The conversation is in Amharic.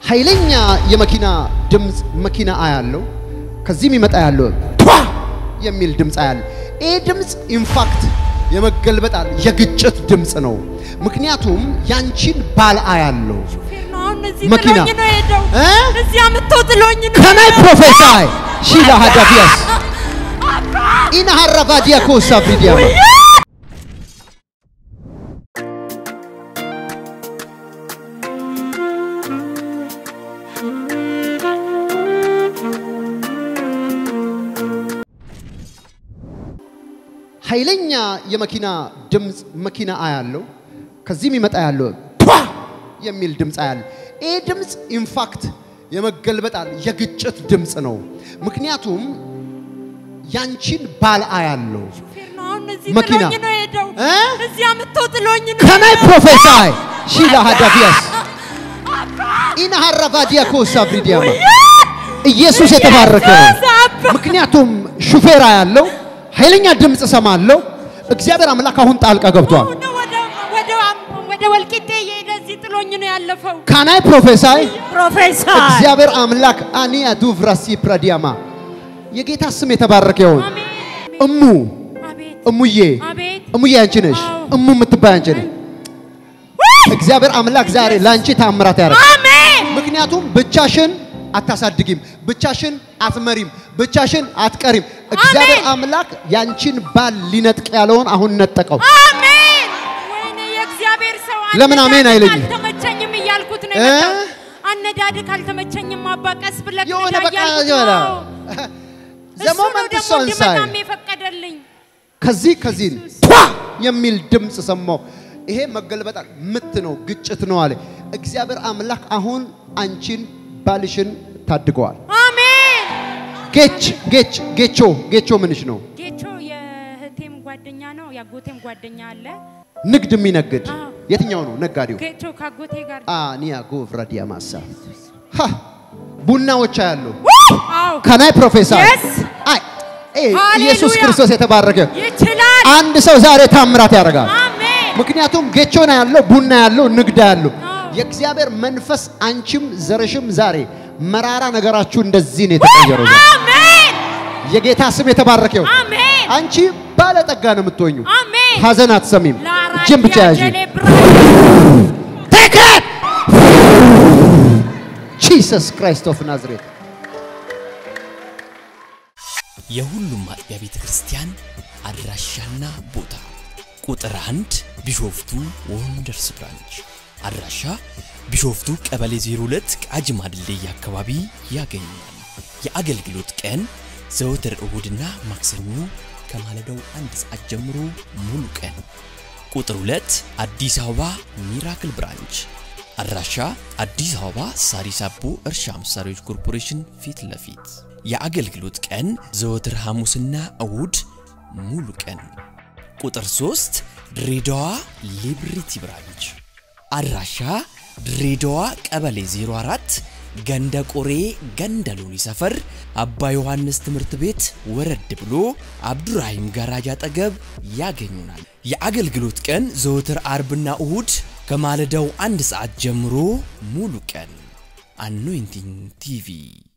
ኃይለኛ የመኪና ድምፅ መኪና አያለው። ከዚህም ይመጣ ያለው ቷ የሚል ድምፅ አያለው። ይህ ድምፅ ኢንፋክት የመገልበጣል የግጭት ድምፅ ነው። ምክንያቱም ያንቺን ባል አያለው። ሹፌር ነው አሁን እዚህ መኪና ጥሎኝ ነው የሄደው። እ? እዚህ አምጥቶ ጥሎኝ ነው ከናይ የሄደው። ፕሮፌሳይ ሺላ ሀዳፊያስ አባ! ኢና ሀረቫዲያ ኮሳ ብሪዲያ ኃይለኛ የመኪና ድምፅ መኪና አያለው። ከዚህም ይመጣ ያለው ቷ የሚል ድምፅ አያለው። ይህ ድምፅ ኢንፋክት የመገልበጣል የግጭት ድምፅ ነው። ምክንያቱም ያንቺን ባል አያለው። ሹፌር ነው አሁን እዚህ መኪና ጥሎኝ ነው የሄደው። እ? እዚህ አምጥቶ ጥሎኝ ነው ከናይ የሄደው። ፕሮፌሳይ ሺላ ሀዳፊያስ አባ! ኢና ሀረቫዲያ ኮሳ ብሪዲያማ ኢየሱስ የተባረከ ነው። አባ! ምክንያቱም ሹፌራ ያለው ኃይለኛ ድምፅ ሰማለሁ። እግዚአብሔር አምላክ አሁን ጣልቃ ገብቷል። አሁን ወደ ወደ ወደ ወልቂጤ እየሄደ እዚህ ጥሎኝ ነው ያለፈው። ካናይ ፕሮፌሳይ ፕሮፌሰር እግዚአብሔር አምላክ አኒያ ዱቭራሲ ፕራዲያማ የጌታ ስም የተባረከ ይሁን። አሜን። እሙ አቤት እሙዬ አቤት እሙዬ አንቺ ነሽ። አዎ። እሙ የምትባይ አንቺ ነሽ። እግዚአብሔር አምላክ ዛሬ ለአንቺ ታምራት ያደርጋል። አሜን ምክንያቱም ብቻሽን አታሳድጊም፣ ብቻሽን አትመሪም፣ ብቻሽን አትቀሪም። እግዚአብሔር አምላክ ያንቺን ባል ሊነጥቅ ያለውን አሁን ነጠቀው። አሜን። ወይኔ የእግዚአብሔር ሰው ለምን አሜን አነዳድግ አይለኝም? አልተመቸኝም እያልኩት ነው እ? የመጣው። አነዳድግ አልተመቸኝም አባ፣ ቀስ ብለህ የሆነ ንዳ በቃ እያልኩት የሆነ ነው። እሱ ነው ዘሞመንት ደግሞ ሶንሳይ እንድመጣም የፈቀደልኝ። ከዚህ ከዚህ ቷ የሚል ድምፅ ሰማሁ። ይሄ መገልበጣል ምት ነው፣ ግጭት ነው አለ እግዚአብሔር አምላክ። አሁን አንቺን ባልሽን ታድገዋል። አሜን። ጌች ጌች ጌቾ ጌቾ ምንሽ ነው? ጌቾ የእህቴም ጓደኛ ነው፣ የአጎቴም ጓደኛ አለ። ንግድ የሚነግድ አዎ። የትኛው ነው ነጋዴው? ጌቾ ከአጎቴ ጋር አኒያ ጎቭራዲያ ማሳ ሀ ቡናዎች ያሉ አዎ ከናይ ፕሮፌሰር Yes. አይ ኤ ሃሌሉያ። ኢየሱስ ክርስቶስ የተባረከ ይችላል። አንድ ሰው ዛሬ ታምራት ያደርጋል። አሜን። ምክንያቱም ጌቾና ያለው ቡና ያለው ንግድ ያለው አዎ። የእግዚአብሔር መንፈስ አንቺም ዘርሽም ዛሬ መራራ ነገራችሁ እንደዚህ ነው የተቀየረው። አሜን። የጌታ ስም የተባረከ ይሁን። አሜን። አንቺ ባለጠጋ ነው የምትሆኙ። አሜን። ሀዘን አትሰሚም። እጅን ብቻ ያዥ። ላራዲያ ጀኔ ብራ ቴክት ጂሰስ ክራይስት ኦፍ ናዝሬት የሁሉም አጥቢያ ቤተ ክርስቲያን አድራሻና ቦታ ቁጥር አንድ ቢሾፍቱ ወንደርስ ብራንች አድራሻ ቢሾፍቱ ቀበሌ 02 ቃጂማ ድልድይ አካባቢ ያገኛል። የአገልግሎት ቀን ዘወትር እሁድና ማክሰኞ ከማለዳው አንድ ሰዓት ጀምሮ ሙሉ ቀን። ቁጥር 2 አዲስ አበባ ሚራክል ብራንች አድራሻ አዲስ አበባ ሳሪስ አቦ እርሻ መሳሪያዎች ኮርፖሬሽን ፊት ለፊት የአገልግሎት ቀን ዘወትር ሐሙስና እሁድ ሙሉ ቀን። ቁጥር 3 ድሬዳዋ ሊብሪቲ ብራንች አድራሻ ድሬዳዋ ቀበሌ 04 ገንደ ቆሬ ገንደ ሎኒ ሰፈር አባ ዮሐንስ ትምህርት ቤት ወረድ ብሎ አብዱራሂም ጋራጅ አጠገብ ያገኙናል። የአገልግሎት ቀን ዘወትር አርብና እሁድ ከማለዳው አንድ ሰዓት ጀምሮ ሙሉ ቀን። አኖይንቲንግ ቲቪ